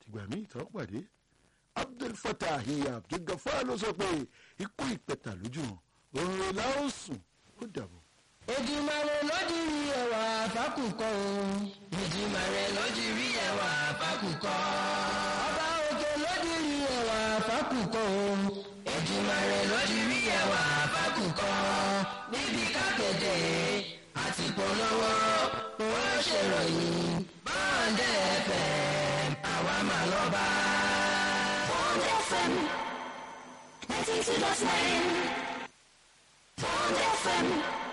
ìgbà míì tán pàdé abdul fatah abdulgafar ló sọ pé ikú ìpẹ̀tà lójú wọn òun la ó sùn ó dàbọ̀. Èdùmàrè lójúrí ẹwà fákùkọ o. Èdùmàrè lójúrí ẹwà fákùkọ. Ọba òkè lójúrí ẹwà fákùkọ o. Èdùmàrè lójúrí ẹwà fákùkọ. Níbi kákéde àti polówó wọ́n ṣèròyìn bọ́ọ̀dẹ̀ FM àwa máa lọ bá. Bond FM 92.9 Bond FM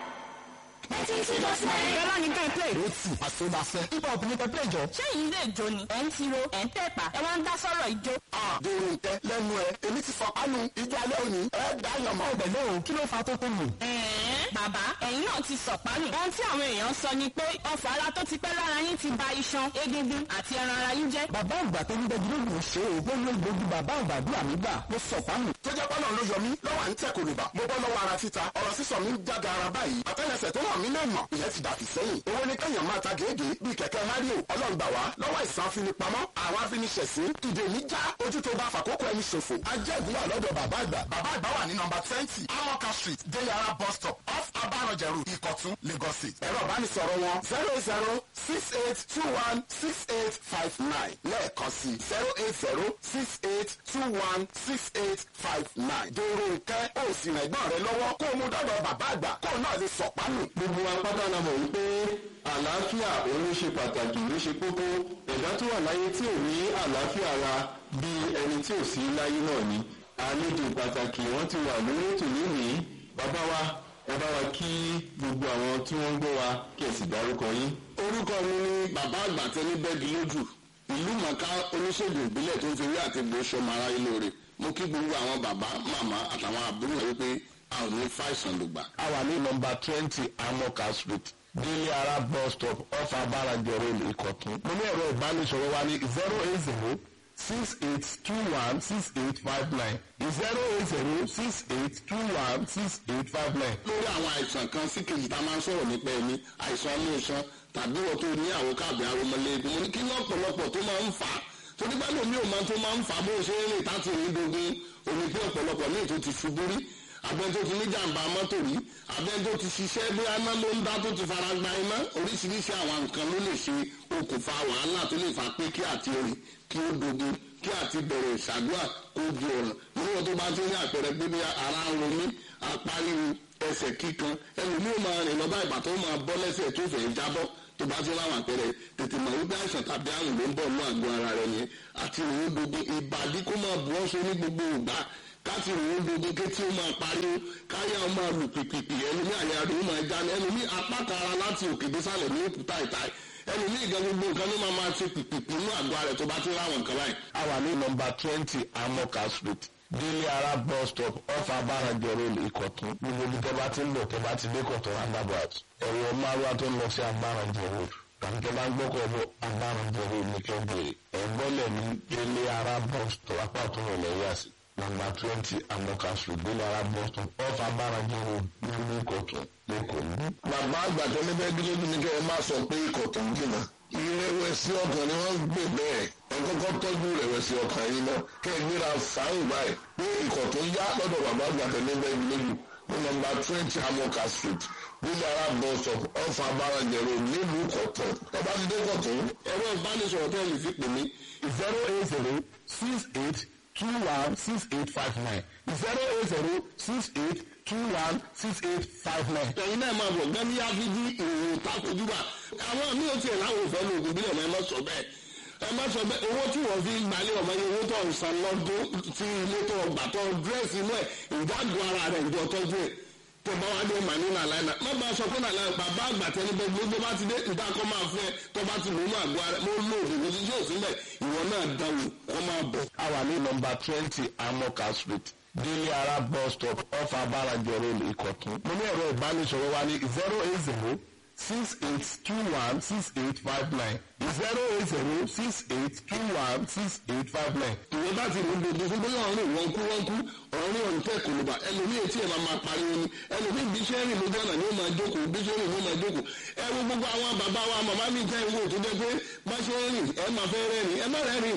92.9 Bẹ́lá ni ká ẹ play. ó tù àsọdàfẹ́ hip hop ní pẹpẹ ìjọ. Ṣé yìí lè jó ni? Ẹ̀ ń tiro, ẹ̀ ń tẹ̀pà, ẹ wá ń dá sọ́rọ̀ ìjó. dèrò ìtẹ́ lẹ́nu ẹ̀ èmi ti fọ kánú ìjọ alẹ́ òní ẹ̀ dá yànmọ́ ọbẹ̀ náà kí ló fa tó tó mù. Ẹ̀ẹ́n bàbá ẹ̀yin náà ti sọ̀pánù. Ohun tí àwọn èèyàn sọ ni pé ọfà ara tó ti pẹ́ lára yín ti ba iṣan, egungun àti ẹran ara yín jẹ́. bàbá àgbà tó ń bẹ́jú ló lò ṣe é gbóngbó gbòógì bàbá àgbà bí àmì gbà ló sọ pánù. tó jẹ́ pọ́nà ló yọ mí lọ́wọ́ à ń tẹ̀ kòlùbà mo bọ́ lọ́wọ́ ara títa ọ̀rọ̀ sísọ mi ń jáde ara báyìí àtẹ́lẹsẹ̀ tó hàn mí lè mọ̀ ìyẹn ti dàbí sẹ́yìn owó ni kéèyàn máa ta gèégèé bíi kẹ̀kẹ́ mario ọlọ́ngbà wá lọ́wọ́ ìsàn afinipamọ́ àwọn afiniṣẹ̀sín ìdè mi já ojú tó bá fàkókò ẹni ṣòfò ajẹ́ ìbúlọ̀ lọ́dọ̀ bàbá àgbà bàbá àgbà wà ní nọmba twenty amoka street deyara bus stop off abarọ̀jẹ̀rù ìkọ̀tún lagos state ẹ̀rọ ìbánisọ̀rọ̀ wọn zero zero six eight two one six eight five nine lẹ́ẹ̀kan sí zero eight zero six eight two one six eight five nine dèrò ìkẹ́ ó sì rìn ẹ̀gbọ́n rẹ lọ́wọ́ kó o mú dọ́dọ̀ bàbá àgbà kó o náà lè sọ̀pánù. gbogbo wa pátá la mọ̀ wípé àlàáfíà òun ló ṣe pàtàkì ló ṣe kókó ẹ̀dá tó wà láyé tí ò ní àlàáfíà ara bí ẹni tí ò sí láyé náà ni àlejò pàtàkì wọn ti wà lórí ètò lónìí bàbá wa ẹ bá wa kí gbogbo àwọn tí wọ́n ń gbọ́ wa kí ẹ sì dárúkọ yín. orúkọ mi ni bàbá àgbà tẹni bẹ́ẹ̀gì lójú ìlú mọ̀ká oníṣègùn ìbílẹ̀ tó ń fi rí àti gbé ṣọmọ aráyé lóore mo kí gbogbo àwọn bàbá màmá àtàwọn àbúrò rẹ wípé a ò ní fàìsàn lùgbà. a wà ní nọmba twenty amoka street délé ara bus stop off abarajẹ road ìkọ̀tún. mo ní ẹ̀rọ ìbánisọ̀rọ̀ wa ní zero eight zero six eight two one six eight five nine zero eight zero six eight two one six eight five nine. lórí àwọn àìsàn kan sí kejì tá a máa ń sọ̀rọ̀ nípa ẹni àìsàn ọmọ ìṣan tàbí wọ́n tó ní àwọn káàbì aromọlẹ́gbẹ̀ẹ́ mo ní kí lọ́pọ̀lọpọ̀ tó máa ń fà á torí bá lómi ò máa tó máa ń fà á bó ṣe ń rìn táti rí dogun omi pé ọ̀pọ̀lọpọ̀ ní ètò ti ṣubú rí abẹ́ni tó ti ní jàǹbá mọ́tò rí abẹ́ni tó ti ṣiṣẹ́ bí aná ló ń dá tó ti fara gba iná oríṣiríṣi àwọn nǹkan ló lè ṣe okùnfà wàhálà tó lè fà pé kí àti rìn kí ó dogun kí àti bẹ̀rẹ̀ ìṣàdúrà kó di ọ̀ràn níwọ̀n tó bá ti ní àpẹẹrẹ pé bí ara ń ro mí apáríwo ẹsẹ̀ kíkan ẹlòmíì ó máa rìn lọ́ba ìgbà tó máa bọ́ lẹ́sẹ̀ tó fẹ́ jábọ́ tó bá ti láwọn àpẹẹrẹ tètè mọ̀ wípé àìsàn tàbí àrùn ló ń bọ̀ ní àgọ́ ara rẹ̀ yẹn àti ìròyìn gbogbo ìbàdí kó máa bu ọ́sọ ní gbogbo ìgbà káti ìròyìn gbogbo kétí ó máa pariwo káyà ó máa lù pìpìpì ẹlòmíì àyà rẹ̀ ó máa já ní ẹlòmíì apá kan ara láti òkè désàlẹ̀ ní òkúta ìtàì ẹlòmíì gan gbogbo nǹkan ló máa máa ṣe pìpìpì ní àgọ́ ara rẹ̀ tó bá ti láwọn nǹkan báyìí. a wà ní nọmba twenty amoka street délé ara bus stop off abarajẹ road ìkọ̀tún gbogbo ibi tẹ́ bá ti ń bọ̀ tẹ́ bá ti dé kọ̀tún roundabout ẹ̀rọ márùwá tó ń lọ sí abarajẹ road tàbí tẹ́ bá ń gbọ́kọ̀ bọ̀ abarajẹ road ní kẹ́bẹ̀rẹ̀ ẹ̀gbọ́lẹ̀ ní délé ara bus stop apá tó ń lọ yá sí nọmba twenty amoka street délé ara bus stop off abarajẹ road nílùú ìkọ̀tún lẹ́kọ̀ọ́ ní. bàbá àgbà tó ní bẹ́ẹ̀ dúró ní kẹ́ ẹ má sọ pé ikọ̀ tó ń jìnnà. ìrẹ̀wẹ̀sì ọkàn ni wọ́n gbé bẹ́ẹ̀ ẹ kọ́kọ́ tọ́jú ìrẹ̀wẹ̀sì ọkàn yìí náà kẹ́ ẹ gbéra fàáyìn báyìí pé ikọ̀ tó yá lọ́dọ̀ bàbá àgbà tó ní bẹ́ẹ̀ lójú ní nọmba twenty amoka street nílẹ̀ ara bus stop ọ̀fà abárajẹ̀rọ nílùú kọ̀tún ọba ti dé kọ̀tún. ẹ̀rọ ìbánisọ̀rọ̀ tẹ́ ẹ lè fi pè mí zero eight zero six eight two one six eight five nine zero eight zero six eight two one six eight five nine. ẹ̀yin náà máa bọ̀ gẹ́gẹ́ bí áfíjí ìròyìn takojúbà àwọn mi ò tiẹ̀ láwọn òfẹ́ lóògùn bílẹ̀ náà ẹ má sọ bẹ́ẹ̀ ẹ má sọ bẹ́ẹ̀ owó tí wọ́n fi gbalẹ̀ ọmọ yẹn owó tó ń san lọ́dún tí ilé tó gbà tó dírẹ́sì inú ẹ̀ ìdágùn ara rẹ̀ ìjọ tọ́jú ẹ̀ tó bá wá dé màní nàlàyé náà má bá a sọ pé nàlàyé bàbá àgbà tẹni bẹ gbogbo bá ti dé ìdákọ́ máa fún ẹ tó bá ti lò ó máa gbọ́ ara mo lò òògùn kò sí sí òsínbẹ̀ ìwọ náà dáwò kọ́ máa bọ̀. a wà ní nọmba twenty amoka street délé ara bus stop off abarajẹ road ìkọ̀tún. mo ní ẹ̀rọ ìbánisọ̀rọ̀ wa ní zero eight zero six eight two one six eight five nine zero eight zero six eight two one six eight five nine. ìwọ bá ti rìn gbogbo fún bóyá ọ̀rìn wọn kú wọn kú ọ̀rìn ọ̀rìn tẹ̀ kò ló bá ẹlòmíì etí ẹ̀ máa máa pariwo ni ẹlòmíì bí iṣẹ́ rìn lójú ọ̀nà ni ó máa jókòó bí iṣẹ́ rìn ni ó máa jókòó ẹ wo gbogbo àwọn bàbá wa màmá mi jẹ́ ìwé tó jẹ́ pé bá ṣe rìn ẹ máa fẹ́ rẹ́rìn ẹ má rẹ́rìn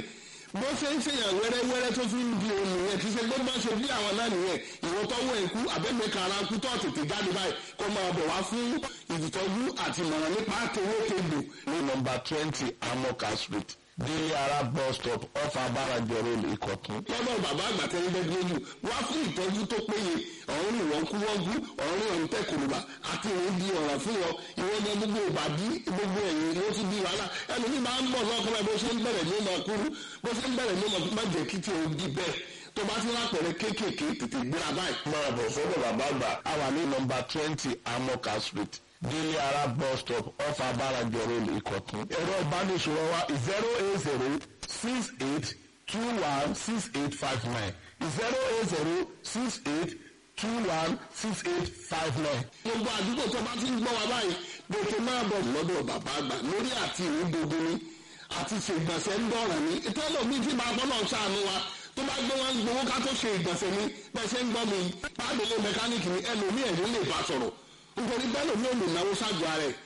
bó ṣe ń ṣèyàn wẹ́rẹ́wẹ́rẹ́ tó fi ń di òun nìyẹn kì í ṣe gbọ́dọ̀ ṣe bí àwọn náà nìyẹn ìwọ tọ́wọ́ ẹ̀kú abẹ́mẹ̀ kara kú tó tètè jáde báyìí kó máa bọ̀ wá fún ìtọ́jú àti ìmọ̀ràn nípa àtẹwé tegbò. ní nọmba twenty amoka street délé ara bus stop off abarajo road ìkọ̀tún. lọ́dọ̀ bàbá àgbà tẹ́lẹ̀ bẹ́ẹ̀ lójú wá fún ìtọ́jú tó péye ọ̀run ìwọ̀n kú wọ́n kú ọ̀run ìwọ̀n tẹ̀ kòlùbà àti ìwọ̀n di ọ̀rọ̀ fún wọn ìwọ̀n ní gbogbo ìbàdí gbogbo ẹ̀yìn ló ti di wàhálà ẹlòmí máa ń bọ̀ lọ́kọ́ báyìí bó ṣe ń bẹ̀rẹ̀ ní ọmọ kúrú bó ṣe ń bẹ̀rẹ̀ ní ọmọ má jẹ́ kí tí o di bẹ́ẹ̀ tó bá ti lápẹ̀rẹ̀ kéékèèké tètè gbéra báyìí. máa bọ̀ sọ́dọ̀ bàbá àgbà a wà ní nọmba twenty amoka street délé ara bus stop off abarajo road ìkọ̀tún. ẹ̀rọ ìbánisọ̀rọ̀ wa zero eight zero six eight two one six eight five nine zero eight zero six eight two one six eight five nine. gbogbo àdúgbò tó bá ti ń gbọ́ wa báyìí gbèsè máa bọ̀ lọ́dọ̀ bàbá àgbà lórí àti ìwé gbogbo ni àti ṣe ìgbọ̀nsẹ̀ ń dọ̀rọ̀ ni ìtọ́lọ̀ mi ti máa bọ́lọ̀ ṣàánú wa tó bá gbé wọn gbowó ká tó ṣe ìgbọ̀nsẹ̀ ni bẹ́ẹ̀ ṣe ń gbọ́ mi pàdélé mẹkáníìkì ni ẹlòmíì ẹ̀rín lè bá sọ̀rọ̀ nítorí bẹ́ẹ̀ lòmíì ò lè náwó ṣáájú ara ẹ̀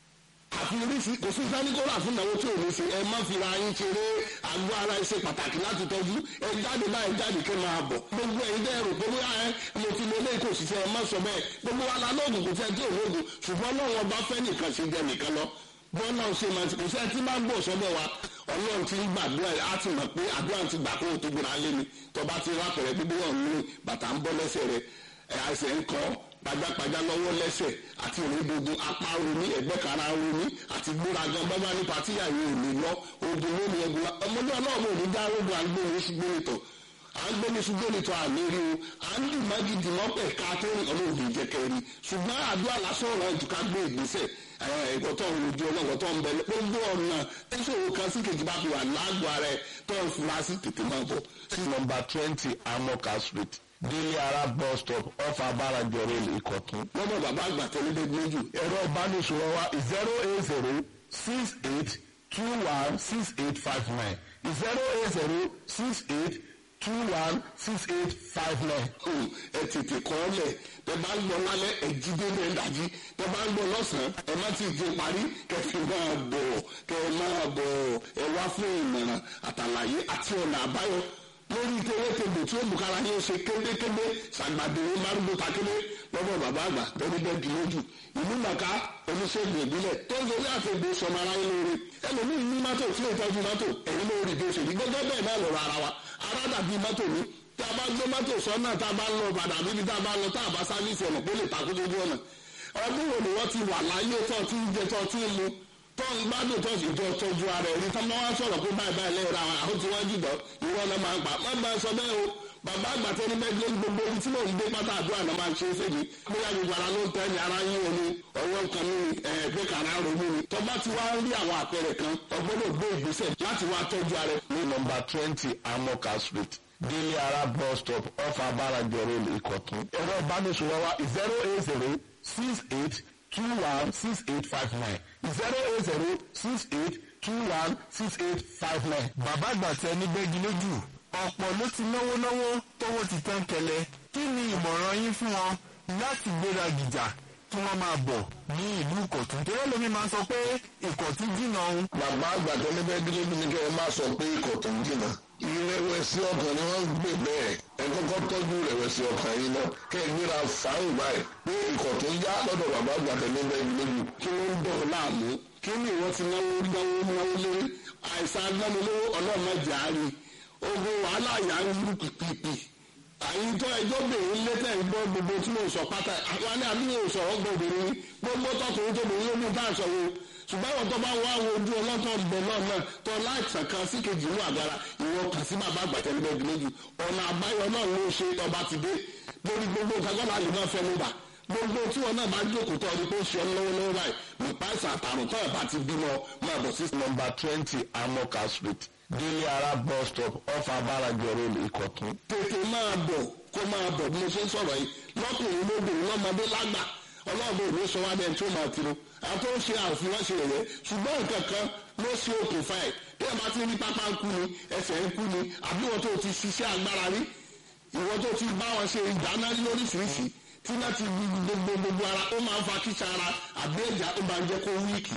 àfi oríṣi kò sí sani kó rà fún ìnáwó tí ò ní ṣe ẹ má fi ra yín ṣeré àgọ́ ara ẹ ṣe pàtàkì láti tọ́jú ẹ jáde báyìí jáde kẹ́ máa bọ̀ gbogbo ẹ̀yin dẹ́ rò pé bóyá ẹ mo ti lo eléyìí kò sì ṣe ẹ má sọ bẹ́ẹ̀ gbogbo wa la lóògùn kò fẹ́ tí ò lóògùn ṣùgbọ́n náà wọn bá fẹ́ nìkan ṣe jẹ nìkan lọ bọ́lá ṣe máa ti kò sẹ́ tí máa ń bọ̀ sọ́dọ̀ wa ọlọ́run ti ń gbàdúrà ẹ̀ á ti mọ̀ pé àdúrà ti gbà kó o tó gbéra lé mi tọba ti rápẹ̀rẹ̀ gbogbo wọn ní bàtà ń bọ́ lẹ́sẹ̀ rẹ̀ ẹ̀ àìsàn ń kọ́ pajápajá lọ́wọ́ lẹ́sẹ̀ àti ìrìndodo apá romi ẹ̀gbẹ́ kara romi àti gbóragan bábá ní patíyà yìí ò lè lọ ogun lónìí ẹgbẹ́ ọmọdé ọlọ́run ò ní dá ogun àgbóhùn ṣùgbọ́n ìtọ̀ à ń gbẹ́ni ṣùgbọ́n ìtọ̀ àlérí o à ń dùn mágídì mọ́pẹ̀ ká tó rìn ọlọ́run ò jẹ́ kẹrin ṣùgbọ́n àdúrà lásán ọ̀rọ̀ ìtùkà gbé ìgbésẹ̀ ẹ̀kọ́tọ̀ olùdí ọlọ́kọ̀tọ̀ ń bẹ gbogbo ọ̀nà tíṣòro kan sí kejì bá fi wà lágbo ara ẹ̀ tó ń fura sí tètè máa bọ̀. sí nọmba twenty amoka street délé ara bus stop off abarajo road ìkọ̀tún. lọ́dọ̀ bàbá àgbà tẹ́lẹ̀ bẹ́ẹ̀ méjì ẹ̀rọ ìbánisọ̀rọ̀ wa zero eight zero six eight two one six eight five nine zero eight zero six eight two one six eight five nine. Hmm, ẹ tètè kọ́ ọ lẹ̀ tẹ bá ń gbọ́ lálẹ́ ẹ jí dé bẹ́ẹ̀ dájí tẹ bá ń gbọ́ lọ́sàn-án ẹ má ti di parí kẹfì máa bọ̀ kẹ máa bọ̀ ẹ wá fún ìmọ̀ràn àtàlàyé àti ọ̀nà àbáyọ lórí tewétebè tí ó bùkára yóò ṣe kéndékéndé ṣàgbàdéwé márùndún takédé lọ́wọ́ bàbá àgbà tẹ́lẹ̀ bẹ́ẹ̀ dì lójú ìlú màkà oníṣègùn ìbílẹ̀ tó ń sori àtẹ̀gbé sọmọ ara yín lóore ẹlòmíín ní mọ́tò tí ó tọ́jú mọ́tò ẹ̀yin lórí bí ó ṣe rí gẹ́gẹ́ bẹ́ẹ̀ náà lọ́rọ̀ ara wa ara dàbí mọ́tò ní tá a bá gbé mọ́tò sọ́nà tá a bá lọ bàdà bíbí tá a bá lọ tá a bá sáfíìsì ọ̀nà pé lè takú lójú ọ̀nà ọdún wo ni wọ́n ti wà láyé tó ti ń jẹ tó ti ń mu tó ń gbádùn tó sì jọ tọ́jú ara ẹ̀rí tó máa wá sọ̀rọ̀ pé báyìí báyìí lẹ́yìn ra àwọn tí wọ́n jùlọ ìwọ náà máa ń pa má máa sọ bẹ́ẹ̀ o bàbá àgbà tó ní bẹ́ẹ̀ gbogbo ibi tí mò ń gbé pátá àdúrà náà máa ń ṣe é fèmí bóyá gbogbo ara ló ń tẹ́ ni ara yín omi ọwọ́ kan ní ẹ̀ẹ́dẹ́ kan ara ronú ni tó bá ti wá rí àwọn àpẹẹrẹ kan ọgbọ́dọ̀ gbé ìgbésẹ̀ láti wá tọ́jú ara ẹ̀ ní nọmba twenty amoka street délé ara bus stop off abarajo road ìkọ̀tún. ẹ̀rọ ìbánisọ̀rọ̀ wa zero eight zero six eight two one six eight five nine zero eight zero six eight two one six eight five nine. bàbá àgbà tẹ ní bẹ́ẹ̀gì lójú ọ̀pọ̀ ló ti náwó náwó tówó ti tán kẹlẹ̀ kí ni ìmọ̀ràn yín fún wọn láti gbéra gìjà kí wọ́n máa bọ̀ ní ìlú ìkọ̀tún tí wọ́n lómi máa sọ pé ìkọ̀tún jìnnà òun. bàbá àgbà tó ní bẹ́ẹ̀ dúró ní kẹ́ ẹ má sọ pé ikọ̀ tó ń jìnnà. ìrẹ̀wẹ̀sì ọkàn ni wọ́n ń gbé bẹ́ẹ̀ ẹ kọ́kọ́ tọ́jú ìrẹ̀wẹ̀sì ọkàn yìí náà kẹ́ ẹ gbéra fàáhùn báyìí pé ikọ̀ tó ń yá lọ́dọ̀ bàbá àgbà tó ní bẹ́ẹ̀ lójú. kí ló ń dọ̀ láàmú kí ni ìwọ ti náwó náwó náwó lórí àìsàn agbánilówó ọlọ́mọdé àárín ogun wàhálà yà ń rú pìpìpì àyíntọ́ ẹjọ́ bèrè lẹ́tẹ̀ ń gbọ́ gbogbo tí mo sọ pátá àwọn ní àbí mo sọ̀rọ̀ gbọ̀dọ̀ ní gbogbo tọkùnrin tó bèrè lóbi tá à ń sọ wo ṣùgbọ́n àwọn tó bá wá wo ojú ọlọ́tọ̀ bẹ̀ náà náà tó láìsàn kan sí kejì inú àgàrà ìwọ kàn sí bàbá àgbàtẹ́ níbẹ̀ méjì ọ̀nà àbáyọ náà ló ṣe tọba ti dé lórí gbogbo kagbọ́n àlè náà fẹ́ ló bà gbogbo tí wọn náà bá jókòó tó ọdún tó ṣe ọ lọ́wọ́lọ́wọ́ báyìí nípa ìsàn àtàrùn tó ẹ̀ bá ti bímọ máa bọ̀ sí nọmba twenty amoka street délé ara bus stop off abarajo road ìkọ̀tún. tètè máa bọ̀ kó máa bọ̀ bí mo ṣe ń sọ̀rọ̀ yìí lọ́kùnrin lóbìnrin lọ́mọdé lágbà ọlọ́ọ̀bẹ òní sọ wá dẹ́n tó máa tiro àwọn tó ń ṣe àfihàn ṣe rẹ̀ ṣùgbọ́n nǹkan kan ló ṣe okùnfà ẹ̀ bí ẹ bá ti rí pápá ń kú ni ẹsẹ̀ ń kú ni àbí wọn tó ti ṣiṣẹ́ agbára rí ìwọ tó ti bá wọn ṣe ìdáná lóríṣiríṣi tí láti gbogbo gbogbo ara ó máa ń fa kíṣà ara àbí ẹ̀já ó máa ń jẹ́ kó wíìkì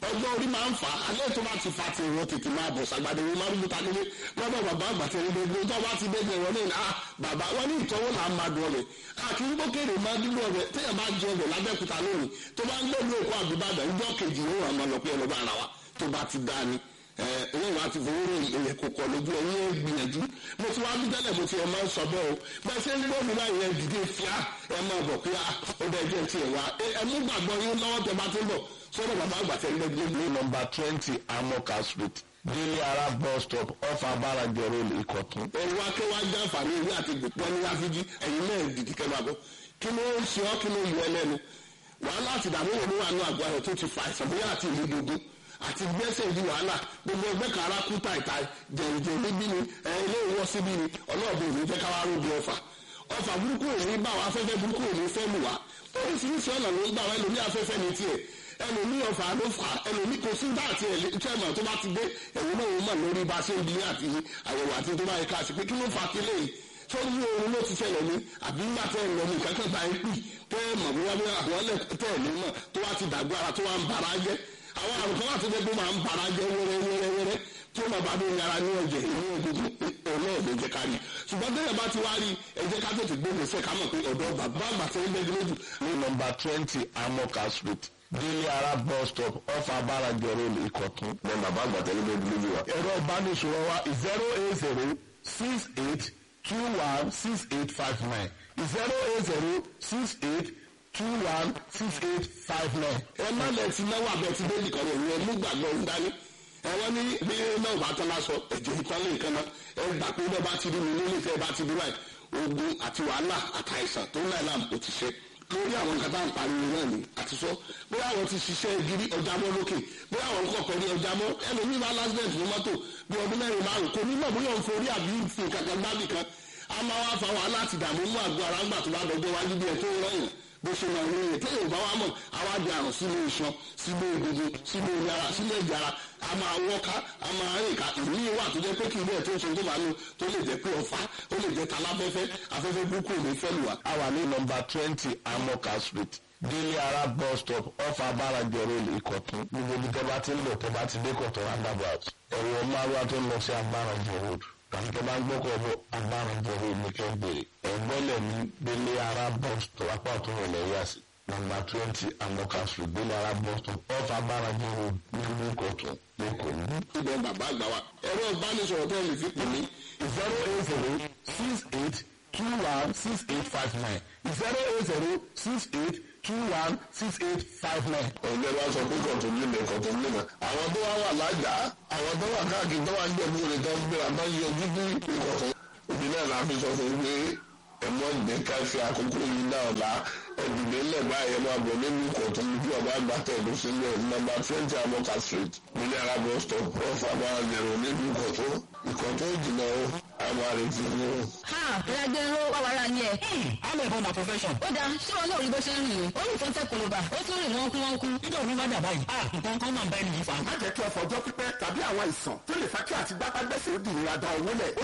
ọgbọ́n orí máa ń fà á alẹ́ tó bá ti fa ti ìwọ tètè máa bọ̀ sàgbàdé wọn máa ń gbúta nílé lọ́dọ̀ bàbá àgbàtẹ́ ní gbogbo tó bá ti dégbé wọn ní à bàbá wọn ní ìtọ́wò là ń máa dùn ọbẹ̀ àti ń gbókèrè máa dúró ọbẹ̀ téèyàn bá jẹ ọbẹ̀ lábẹ́kúta lónìí tó bá ń gbé ìlú èkó àbúbàdàn ìjọ kejì ló wà máa lọ pé ọlọ́ba ara wa tó bá ti dá ni ẹ̀yìn wa ti fowó rẹ̀ èyẹ kò kọ̀ lójú ẹ̀yìn ẹ̀ gbìyànjú mo ti wá bí tẹ́lẹ̀ mo ti ẹ̀ máa ń sọ bẹ́ẹ̀ o bẹ́ẹ̀ ṣe ń gbọ́ mi láyé ẹ̀ dìde fíà ẹ̀ máa bọ̀ pé ó bẹ́ẹ̀ jẹ́ tiẹ̀ wá ẹ̀ mú gbàgbọ́ yín lọ́wọ́ tẹ bá ti ń bọ̀ sọ́dọ̀ bàbá àgbà tẹ̀ ń gbẹ́gbẹ́ ní nọmba twenty amoka street délé ara bus stop off abarajo road ìkọ̀tún. ẹ̀rù akẹ́wà jẹ́ àǹfààní ìwé àti gbòpọ̀ ní wáfíjí ẹ̀yin náà dìdí kẹ́ máa bọ̀ kí ló ń ṣe ọ́ kí ló yọ ẹlẹ́nu wàhálà àti ìdààmú wo ló wà ní àgọ́ ayọ̀ tó ti fa àìsàn bóyá àti ìlú gbogbo àti gbẹ́sẹ̀ ìdí wàhálà gbogbo ẹgbẹ́ kan ara kú tàìtà jẹ̀rìjẹ̀ níbí ni ẹ̀ ilé ìwọ́ síbí ni ọlọ́ọ̀bù òní jẹ́ káwá rògbò ọfà ọfà burúkú òní bá wa afẹ́fẹ́ burúkú òní fẹ́ lù wá oríṣiríṣi ọ̀nà ló ń gbà wá ẹlòmí afẹ́fẹ́ ní tiẹ̀ ẹlòmí ọfà ló fà ẹlòmí kò sí bá àti ẹ̀lẹ́tẹ̀mọ̀ tó bá ti dé ẹ̀wọ̀n náà wọ́n mọ̀ lórí bá ṣe ń bi àti àyẹ̀wò àti tó bá yẹ ká sí pé kí ló fà kílẹ̀ yìí tó ní oorun ló ti ṣẹlẹ̀ ní àbí nígbà tẹ́ ẹ̀ lọ ní kankan bá yín pì tẹ́ ẹ̀ mọ̀ bóyá bóyá àwọn ẹlẹ́ tẹ́ ẹ̀ ní mọ̀ tó wá ti dàgbà ara tó wá ń bara jẹ́ àwọn àrùn kan wà tó jẹ́ pé máa ń bara jẹ́ wẹ́rẹ́ wẹ́rẹ́ wẹ́rẹ́ tí ó máa bá dé yàrá ní ọ̀jẹ̀ ní egungun ọ̀nà ẹ̀jẹ̀ jẹ́ kárí ṣùgbọ́n tẹ́lẹ̀ bá ti wá rí ẹ̀jẹ̀ ká tètè gbé gbèsè ká mọ̀ pé ọ̀dọ́ bàbá àgbà tẹ́ ń bẹ́ẹ̀ lójú ní nọmba twenty amoka street délé ara bus stop off abarajo road ìkọ̀tún. ní bàbá àgbà tẹ́lẹ̀ bẹ́ẹ̀ lójú wa. ẹ̀rọ ìbánisọ̀rọ̀ wa zero eight zero six eight two one six eight five nine zero eight zero six eight two one six eight five nine. ẹ má lẹ ti náwó abẹ ti dé nìkan rẹ ìyẹn mú gbàgbọ́ ń dání ẹ wọ́n ní bí náà bá tán lásọ ẹ̀jẹ̀ ìtàn lè nǹkan náà ẹ gbà pé bẹ́ẹ̀ bá ti rí mi nílé ìfẹ́ bá ti rí báyìí ogun àti wàhálà àtàìsàn tó ń láì láàmú kò ti ṣe lórí àwọn nǹkan tá à ń pariwo náà ni àti sọ bóyá àwọn ti ṣiṣẹ́ gírí ọjà mọ́ lókè bóyá àwọn kọ̀ọ̀kan ní ọjà mọ́ ẹlòmíì bá lásìlẹ̀tì fún mọ́tò bí ọdún mẹ́rin márùn kò ní náà bóyá òun forí àbí fi kankan gbábì kan a máa wá fa wàhálà àti ìdààmú mú àgọ́ ara ńgbà tó bá dọjọ́ wájú bí ẹ tó ń rọ̀yìn bó ṣe máa ń rìn téèyàn bá wà mọ̀ àwa di àrùn sínú iṣan sínú egungun sínú yàrá sínú ẹ̀jẹ̀ ara a máa wọ́ká a máa rìn ká ìní wà tó jẹ́ pé kí ilé ẹ̀ tó ń ṣe tó bá nu tó lè jẹ́ pé ọ̀fà ó lè jẹ́ taláfẹ́fẹ́ afẹ́fẹ́ burúkú ò ní fẹ́ lù wá. a wà ní nọmba twenty amoka street délé ara bus stop off abarajo road ìkọ̀tún gbogbo ibi tẹ́ bá ti ń lọ tẹ́ bá ti dé kọ̀tún roundabout ẹ̀rọ márùwá tó ń lọ sí abarajo road tàbí tẹ́ bá ń gbọ́kọ̀ bọ̀ abarajo road ní kẹ́ bèrè ẹ̀gbọ́lẹ̀ ní délé ara bus stop apá ọ̀tún rẹ̀ lẹ́yà sí nọmba twenty amoka street délé ara bus stop off abarajo road nílùú ìkọ̀tún lẹ́kọ̀ọ́ ní. ibẹ̀ bàbá àgbà wa ẹ̀rọ ìbánisọ̀rọ̀ tó lè fi pè mí zero eight zero six eight two one six eight five nine zero eight zero six eight two one six eight five nine. ọ̀gbẹ́ wa sọ pé kọ̀tún nílẹ̀ kọ̀tún nílẹ̀ àwọn tó wá wà lájà àwọn tó wà káàkiri tó wà ń jẹ̀bú rẹ̀ tó ń gbéra tó ń yọjú bí ìkọ̀tún òbí náà la fi sọ fún pé ẹ̀mọ́ ìgbẹ́ ká fi àkókò yìí náà la ẹ̀dùnlé lẹ́gbàá ẹ̀yẹ máa bọ̀ nínú ìkọ̀tún bí ọba àgbà tẹ̀lé sílẹ̀ nọ́mbà twenty amoka street nílẹ̀ arábọ̀ stop off abára zero nínú ìkọ̀tún ìkọ̀tún ìjìnà ó àwọn àrètí ní o. ha ìrẹ́gbẹ́ ló wà wàrà ni ẹ̀. I'm a born a profession. ó dáa ṣé wọn náà rí bó ṣe ń rìn o ó ní fọ́ńtẹ́ kòlóbà ó tún rìn wọ́n kú wọ́n kú. Nígbà wo ló bá dà báyìí? Ah, nǹkan kan máa ń bá ẹni yìí fa. má jẹ́ kí ọ̀fọ̀ ọjọ́ pípẹ́ tàbí àwọn àìsàn tó lè fa kí àti gbápágbẹ́sẹ̀ ó dìnnìra da owó lẹ̀